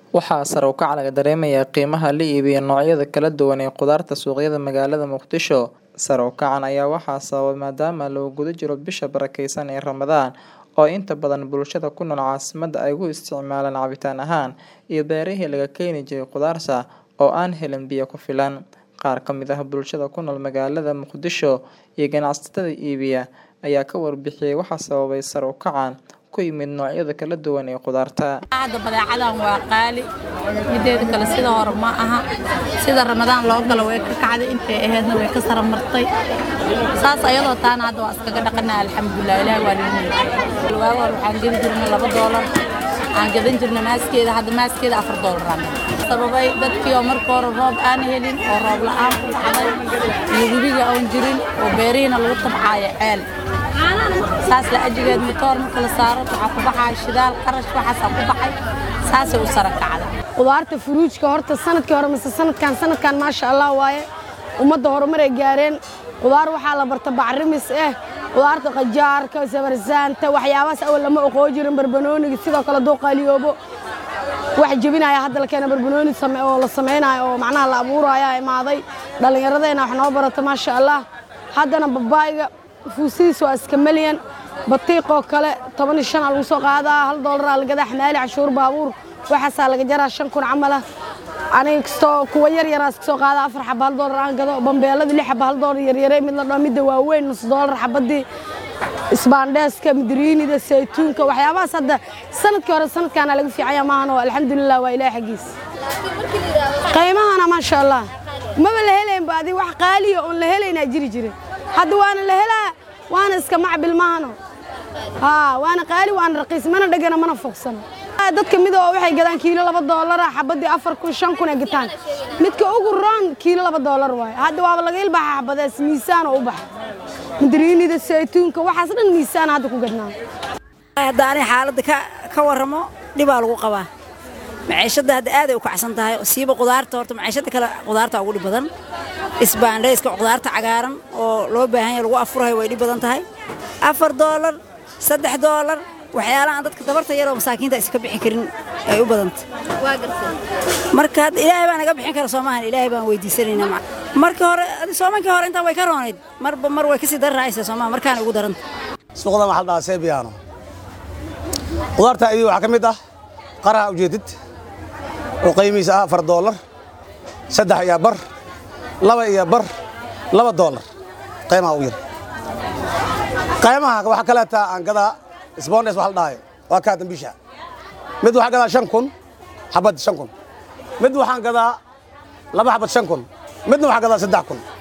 Waxaa sare u kaca laga dareemayaa qiimaha la iibiyo noocyada kala duwan ee khudaarta suuqyada magaalada Muqdisho. Sare u kacan ayaa waxaa sababay maadaama lagu guda jiro bisha barakeysan ee Ramadaan oo inta badan bulshada ku nool caasimadda ay u isticmaalaan cabitaan ahaan, iyo beerihii laga keeni jiray khudaarta oo aan helin biyo ku filan. Qaar ka mid ah bulshada ku nool magaalada Muqdisho iyo ganacsatada iibiya ayaa ka warbixiyay waxa sababay sare u kacan ku yimid noocyada kala duwan ee khudaarta. hadda badeecadan waa qaali mideeda kale sida hore ma aha sida ramadaan loo galo way ka kacday intay ahaydna way ka sara martay saas ayadoo taana hadda waa iskaga dhaqanaa alxamdulilah ilaahi waa noo waaga hore waxaan gedi jirnay laba doolar aan gadan jirnay maaskeeda hadda maaskeeda afar doolaraan sababay dadkii oo marka hore roob aan helin oo roob la-aan ku dhacday iyo webiga oon jirin oo beerihiina lagu tabcaayo ceel saas la ajigeed matoor marka la saaro waxaa ku baxaya shidaal qarash waxaasaa ku baxay saasay u sara kacda khudaarta furuujka horta sanadkii hore mise sanadkan sanadkan maasha allah waaye ummadda horumar ay gaareen khudaar waxaa la barta bacrimis eh khudaarta qajaarka sabarsaanta waxyaabahaas awal lama oqoo jirin barbanooniga sidoo kale duu qaaliyoobo wax jebinaya hadda la keena barbanooni oo la samaynayo oo macnaha la abuuraya imaaday dhallinyaradeenna wax noo barata maasha allah haddana babaayga fuusidiis waa iska melyan batiiqoo kale toban iyo shan aa lagu soo qaadaa hal doolaraa la gadaa xamaali cashuur baabuur waxaasaa laga jaraa shan kun camal ah aniga kastoo kuwa yar yaraa iska soo qaada afar xaba hal doolar aan gado bambeelada lix xaba hal doolar yaryare mid la dhao midda waaweyn nus doolar xabadii isbaandheeska midriinida saytuunka waxyaabahaas hadda sanadkii hore sanadkaana laga fiicanya maahan oo alxamdulilah waa ilaah xaggiis qiimahana maasha allah maba la helaynba adi wax qaaliya oon la helaynaa jiri jire hadda waana la helaa waana iska macbil maahano haa waana qaali waana raqiis mana dhegana mana fogsano dadka mid oo waxay gadaan kiilo laba doolara xabadii afar kun shan kun ay gataan midka ugu roon kiilo laba doolar waaye hadda waaba laga ilbaxa xabadees miisaan oo u baxa madriinida saytuunka waxaas dhan miisaan hadda ku gadnaa hadda ani xaaladda ka warramo dhibaa lagu qabaa maciishadda hadda aaday u kacsan tahay siiba qudaarta horta maciishadda kale qudaarta ugu dhib badan isbaandhayska qudaarta cagaaran oo loo baahan yahay lagu afurayo way dhib badan tahay afar doolar saddex doolar waxyaalaha aan dadka tabarta yaroo masaakiinta iska bixi karin ay u badanta marka hadda ilaahay baa naga bixin kara soomahan ilaahay baan weydiisanaynaa markii hore soomankii hore intaa way ka roonayd marba mar way kasii darraaysa soomaha markaana ugu daranta suuqda waxaa la dhahaa seebiyaano qudaarta idii waxaa ka mid ah qaraha ujeedid oo qiimihiisa ah afar doolar saddex iyo bar laba iyo bar laba doolar qiimaha u yar qiimaha waxaa kaleeta aan gadaa sbondes waxa la dhahayo waa kaa dambisha mid waxaan gadaa shan kun xabad shan kun mid waxaan gadaa laba xabad shan kun midna waxaan gadaa saddex kun